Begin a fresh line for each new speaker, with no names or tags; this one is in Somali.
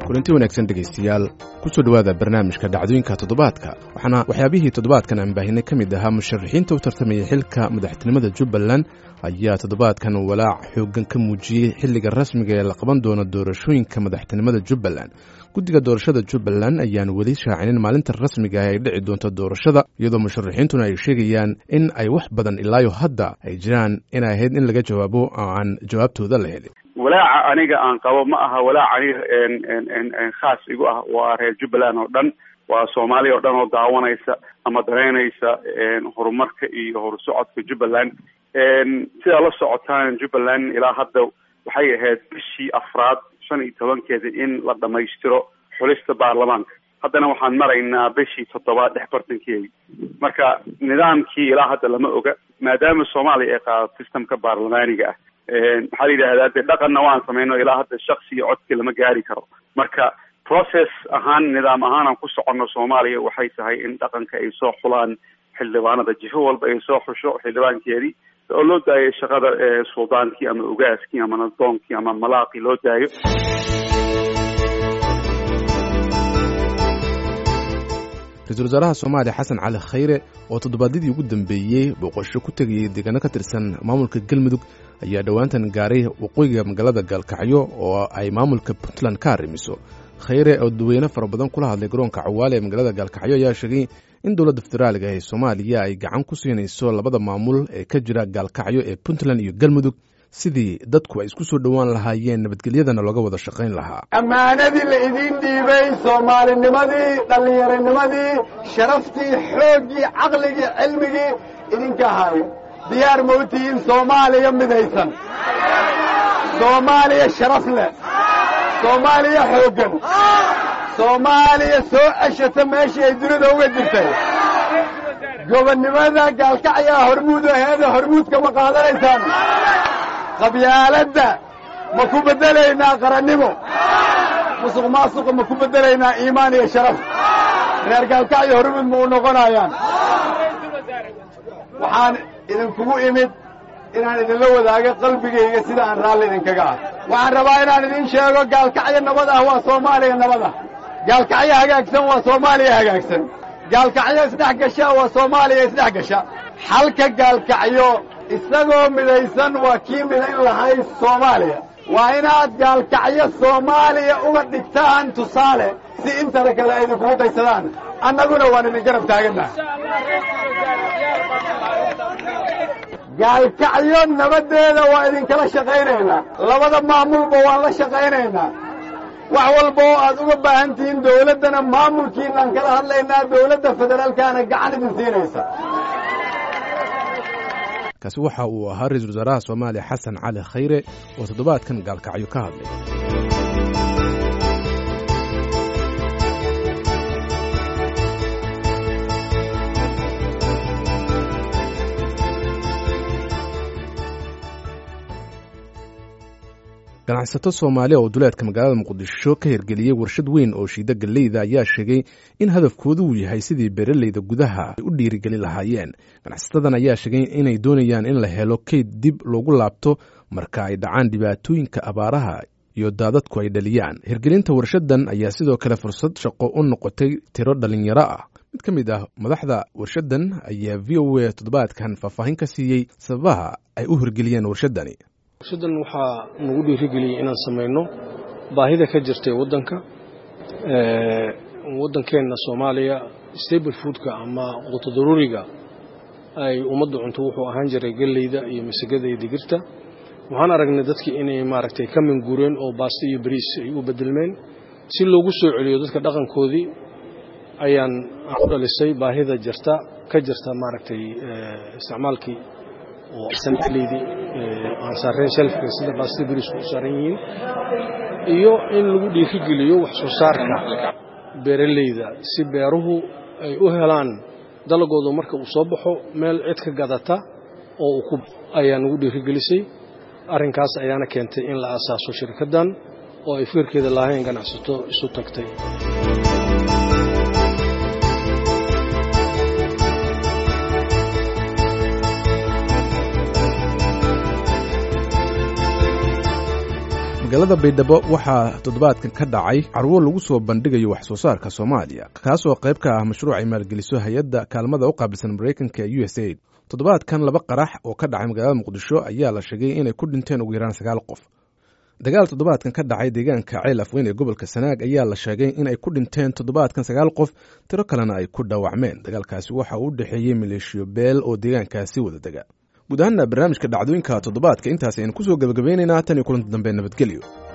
kulanti wanaagsan dhegaystayaal kusoo dhowaada barnaamijka dhacdooyinka toddobaadka waxaana waxyaabihii toddobaadkan aan baahinay ka mid ahaa musharaxiinta u tartamaya xilka madaxtinimada jubbaland ayaa toddobaadkan walaac xooggan ka muujiyey xilliga rasmiga ee la qaban doono doorashooyinka madaxtinimada jubbaland guddiga doorashada jubbaland ayaan weli shaacinin maalinta rasmiga ah ay dhici doonto doorashada iyadoo musharaxiintuna ay sheegayaan in ay wax badan ilaayo hadda ay jiraan inay ahayd in laga jawaabo oo aan jawaabtooda la helin
walaaca aniga aan qabo ma aha walaac aniga khaas igu ah waa reer jubbaland oo dhan waa soomaaliya oo dhan oo daawanaysa ama dareynaysa horumarka iyo horsocodka jubbaland sidaa la socotaan jubbaland ilaa hadda waxay ahayd bishii afraad shan iyo tobankeeda in la dhamaystiro xulista baarlamaanka haddana waxaan maraynaa bishii toddobaad dhex bartankeedi marka nidaamkii ilaa hadda lama oga maadaama soomaaliya ay qaadato systemka baarlamaaniga ah maxaa la yidhahdaa dee dhaqanna waan sameyno ilaa hadda shaksi iyo codki lama gaari karo marka process ahaan nidaam ahaan aan ku soconno soomaaliya waxay tahay in dhaqanka ay soo xulaan xildhibaanada jifo walba ay soo xusho xildhibaankeedii oo loo daayo shaqada suldaankii ama ogaaskii ama nadoonkii ama malaaqii loo daayo
ra-iisul wasaaraha soomaaliya xasan cali khayre oo toddobaadyadii ugu dambeeyey booqasho ku tegayay deegaano ka tirsan maamulka galmudug ayaa dhowaantan gaaray waqooyiga magaalada gaalkacyo oo ay maamulka puntland ka arrimiso khayre oo dadweyne fara badan kula hadlay garoonka cawaale ee magaalada gaalkacyo ayaa sheegay in dowladda federaaliga ee soomaaliya ay gacan ku siinayso labada maamul ee ka jira gaalkacyo ee puntland iyo galmudug sidii dadku ay isku soo dhowaan lahaayeen nabadgelyadana looga wada shaqayn lahaa
ammaanadii la idiin dhiibay soomaalinimadii dhallinyaronimadii sharaftii xooggii caqligii cilmigii idinka ahaaye diyaar ma u tihiin soomaaliya midaysan soomaaliya sharaf leh soomaaliya xooggan soomaaliya soo ceshata meeshii ay dunida uga jirtay gobonnimada gaalkacyaa hormuud aheeda hormuudka ma qaadanaysaan qabyaaladda ma ku beddelaynaa qarannimo musuq maasuqa ma ku beddelaynaa iimaan iyo sharaf reer gaalkacyo hormuud ma u noqonayaan waxaan idinkugu imid inaan idinla wadaago qalbigayga sida aan raalli idinkaga ah waxaan rabaa inaan idin sheego gaalkacyo nabad ah waa soomaaliya nabad ah gaalkacyo hagaagsan waa soomaaliya hagaagsan gaalkacyo isdhex gasha waa soomaaliya isdhex gasha xalka gaalkacyo isagoo midaysan waa kii midayn lahay soomaaliya waa inaad gaalkacyo soomaaliya uga dhigtaan tusaale si intana kale ay idinkugu daysadaan annaguna waan idin garab taagannaha gaalkacyo nabaddeeda waa idinkala shaqaynaynaa labada maamulba waan la shaqaynaynaa wax walba oo aad uga baahan tihiin dawladdana maamulkiinaan kala hadlaynaa dawladda federaalkaana gacan idin siinaysa
kaasi waxa uu ahaa ra-iisul wasaaraha soomaaliya xasan cali khayre oo toddobaadkan gaalkacyo ka hadlay ganacsato soomaaliya oo duleedka magaalada muqdisho ka hirgeliyey warshad weyn oo shiida galleyda ayaa sheegay in hadafkoodu uu yahay sidii beeraleyda gudaha ay u dhiirigeli lahaayeen ganacsatadan ayaa sheegay inay doonayaan in la helo keyd dib loogu laabto marka ay dhacaan dhibaatooyinka abaaraha iyo daadadku ay dhaliyaan hirgelinta warshadan ayaa sidoo kale fursad shaqo u noqotay tiro dhalinyaro ah mid ka mid ah madaxda warshadan ayaa v o a toddobaadkan faahfaahin ka siiyey sababaha ay u hirgeliyeen warshadani
warshadan waxaa nagu dhiirigeliyey inaan samayno baahida ka jirtay waddanka waddankeenna soomaaliya stable foodka ama quutadaruriga ay ummadda cunto wuxuu ahaan jiray galleyda iyo masagada iyo digirta waxaan aragnay dadkii inay maaragtay ka minguureen oo baasto iyo bariis ay u bedelmeen si loogu soo celiyo dadka dhaqankoodii ayaan ku dhalisay baahida jirta ka jirta maaragtay isticmaalkii oo sanleydii aan saareen shelfka sida baastada bariisku u saaran yihiin iyo in lagu dhiirigeliyo wax soo saarka beeraleyda si beeruhu ay u helaan dalagoodu marka uu soo baxo meel cid ka gadata oo uu ku ayaa nagu dhiirigelisay arrinkaas ayaana keentay in la asaaso shirkaddan oo ay fikirkeeda lahayn ganacsato isu tagtay
magaalada baydhabo waxaa toddobaadkan ka dhacay carwo lagu soo bandhigayo wax soo saarka soomaaliya kaasoo qayb ka ah mashruuc ay maalgeliso hay-adda kaalmada u qaabilsan maraykanka u s aid toddobaadkan laba qarax oo ka dhacay magaalada muqdisho ayaa la sheegay inay ku dhinteen ugu yaraan sagaal qof dagaal toddobaadkan ka dhacay deegaanka ceel afweyn ee gobolka sanaag ayaa la sheegay inay ku dhinteen toddobaadkan sagaal qof tiro kalena ay ku dhaawacmeen dagaalkaasi waxa uu u dhexeeyey maleeshiyo beel oo deegaankaasi wada dega guud ahaana barnaamijka dhacdooyinka toddobaadka intaas aynu kusoo gebagabaynaynaa tan iyo kulanti dambe nabadgelyo